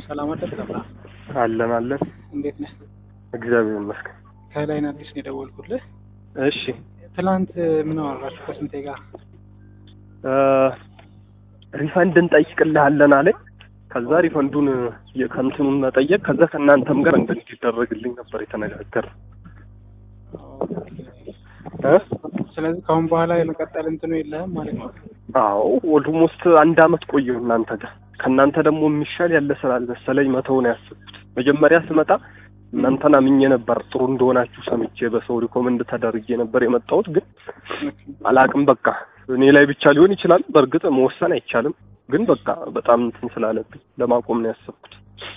ሰላም አደርክ ነበር። አለን አለን። እንዴት ነህ? እግዚአብሔር ይመስገን። ከላይን አዲስ ነው የደወልኩልህ። እሺ ትላንት ምን አወራችሁ ከስንቴ ጋር? ሪፈንድ እንጠይቅልሃለን አለኝ። ከዛ ሪፈንዱን የከንትኑን መጠየቅ ከዛ ከእናንተም ጋር እንትን እንዲደረግልኝ ነበር የተነጋገር ስለዚህ ከአሁን በኋላ የመቀጠል እንትኑ የለህም ማለት ነው? አዎ ኦልሞስት አንድ አመት ቆየሁ እናንተ ጋር። ከእናንተ ደግሞ የሚሻል ያለ ስራ አልመሰለኝ መተው ነው ያሰብኩት። መጀመሪያ ስመጣ እናንተን አምኜ ነበር ጥሩ እንደሆናችሁ ሰምቼ በሰው ሪኮመንድ ተደርጌ ነበር የመጣሁት። ግን አላቅም በቃ እኔ ላይ ብቻ ሊሆን ይችላል። በእርግጥ መወሰን አይቻልም። ግን በቃ በጣም እንትን ስላለብኝ ለማቆም ነው ያሰብኩት።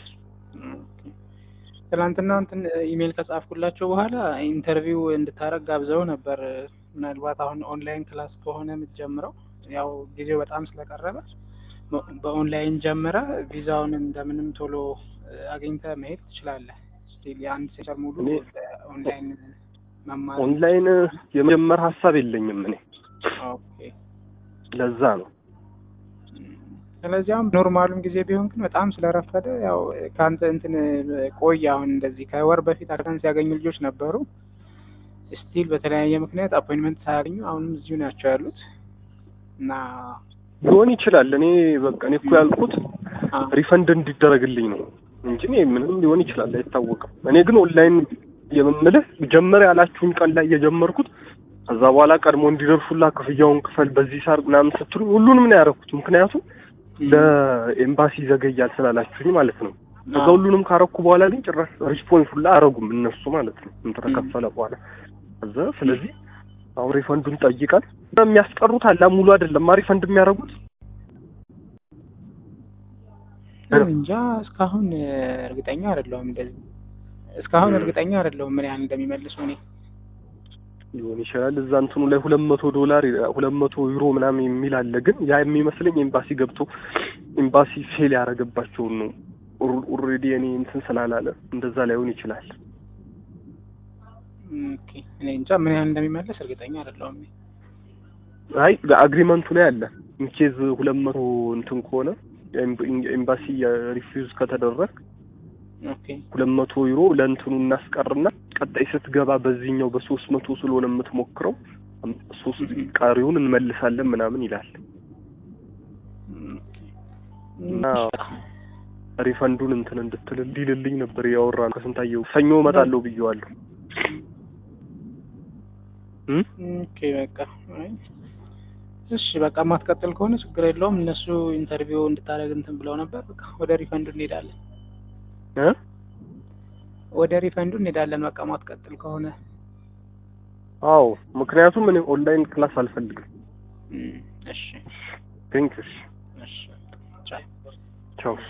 ትናንትና እንትን ኢሜል ከጻፍኩላቸው በኋላ ኢንተርቪው እንድታረግ ጋብዘው ነበር። ምናልባት አሁን ኦንላይን ክላስ ከሆነ የምትጀምረው ያው ጊዜው በጣም ስለቀረበ በኦንላይን ጀምረ ቪዛውን እንደምንም ቶሎ አግኝተ መሄድ ትችላለህ። ስቲል የአንድ ሴክተር ሙሉ ኦንላይን መማር ኦንላይን የመጀመር ሀሳብ የለኝም እኔ ኦኬ። ለዛ ነው ስለዚህ አሁን ኖርማሉም ጊዜ ቢሆን ግን በጣም ስለረፈደ ያው ከአንተ እንትን ቆይ አሁን እንደዚህ ከወር በፊት አክሰንስ ያገኙ ልጆች ነበሩ። ስቲል በተለያየ ምክንያት አፖይንትመንት ሳያገኙ አሁንም እዚሁ ናቸው ያሉት እና ሊሆን ይችላል። እኔ በቃ እኔ እኮ ያልኩት ሪፈንድ እንዲደረግልኝ ነው እንጂ እኔ ምንም ሊሆን ይችላል አይታወቅም። እኔ ግን ኦንላይን የምምልህ ጀመር ያላችሁኝ ቀን ላይ የጀመርኩት ከዛ በኋላ ቀድሞ እንዲደርሱላ ክፍያውን ክፈል በዚህ ሳር ምናምን ስትሉ ሁሉንም ነው ያደረኩት። ምክንያቱም ለኤምባሲ ይዘገያል ስላላችሁኝ ማለት ነው። ከዛ ሁሉንም ካረኩ በኋላ ግን ጭራሽ ሪስፖንስ ሁላ አረጉም እነሱ ማለት ነው ተከፈለ በኋላ ከዛ ስለዚህ አሁን ሪፈንዱን ጠይቃል። የሚያስቀሩት አላ ሙሉ አይደለም ሪፈንድ የሚያደርጉት እንጃ እስካሁን እርግጠኛ አይደለሁም። እንደዚህ እስካሁን እርግጠኛ አይደለሁም ምን ያህል እንደሚመልሱ እኔ ሊሆን ይችላል። እዛ እንትኑ ላይ ሁለት መቶ ዶላር ሁለት መቶ ዩሮ ምናምን የሚል አለ። ግን ያ የሚመስለኝ ኤምባሲ ገብቶ ኤምባሲ ፌል ያደረገባቸውን ነው። ኦልሬዲ እኔ እንትን ስላላለ እንደዛ ላይሆን ይችላል። ኦኬ እኔ እንጃ ምን ያህል እንደሚመለስ እርግጠኛ አይደለሁም። አይ በአግሪመንቱ ላይ አለ ኢንኬዝ ሁለት መቶ እንትን ከሆነ ኤምባሲ ሪፊውዝ ከተደረግ ኦኬ ሁለት መቶ ዩሮ ለእንትኑ እናስቀርና ቀጣይ ስትገባ በዚህኛው በሶስት መቶ ስለሆነ የምትሞክረው ሶስት ቀሪውን እንመልሳለን ምናምን ይላል እና ሪፈንዱን እንትን እንድትል እንዲልልኝ ነበር ያወራ ከስንታየው ሰኞ እመጣለሁ ብየዋለሁ። ኦኬ በቃ እሺ በቃ የማትቀጥል ከሆነ ችግር የለውም። እነሱ ኢንተርቪው እንድታደርግ እንትን ብለው ነበር። በቃ ወደ ሪፈንዱ እንሄዳለን እ ወደ ሪፈንዱ እንሄዳለን። በቃ ማትቀጥል ከሆነ አዎ፣ ምክንያቱም እኔ ኦንላይን ክላስ አልፈልግም። እሺ ቴንክ ዩ። እሺ ቻው